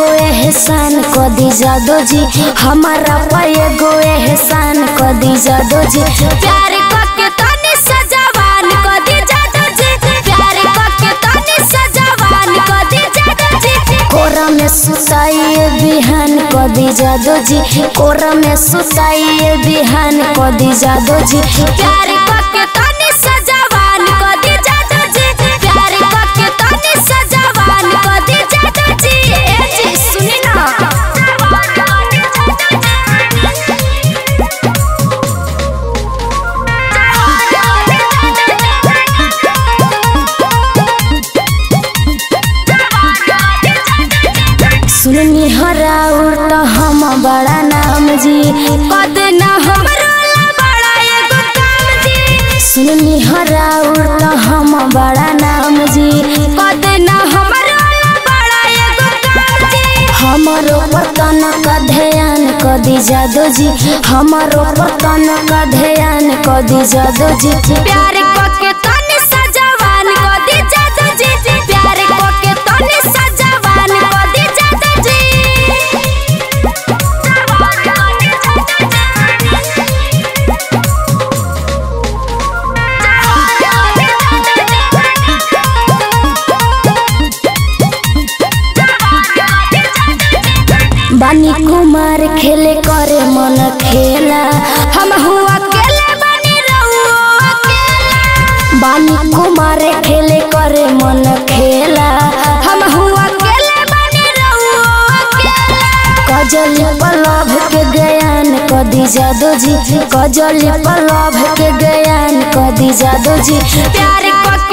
एगो एहसान क दी जादो जी हमारा पर एगो एहसान क दी जादो जी प्यार के तनी सजावान क दी जादो जी प्यार के तनी सजावान क दी जादो जी कोरा में सुताइए बिहान क दी जादो जी कोरा में सुताइए बिहान क दी जादो जी प्यार के तनी सजावान क दी जादो जी प्यार के तनी सजावान क दी जादो जी ए जी सुनी ना सुननी हराउर त हम बड़ा नाम जी कद ना हमरो ला बड़ा एगो काम जी सुननी हराउर त हम बड़ा नाम जी कद ना हमरो ला बड़ा एगो काम जी हमारो पर तनक ध्यान क दी जादो जी हमारो पर तनक ध्यान क दी जादो जी प्यार के तनी सजावान क दी जादो जी प्यार के तनी सजावान क दी जादो जी बानी कुमार खेले करे मन खेला हम हुआ अकेले बानी रहुओ अकेला बानी कुमार खेले करे मन खेला हम हुआ अकेले बानी रहुओ अकेला कजल पलभ के ज्ञान क दी जादो जी कजल पलभ के ज्ञान क दी जादो जी प्यार क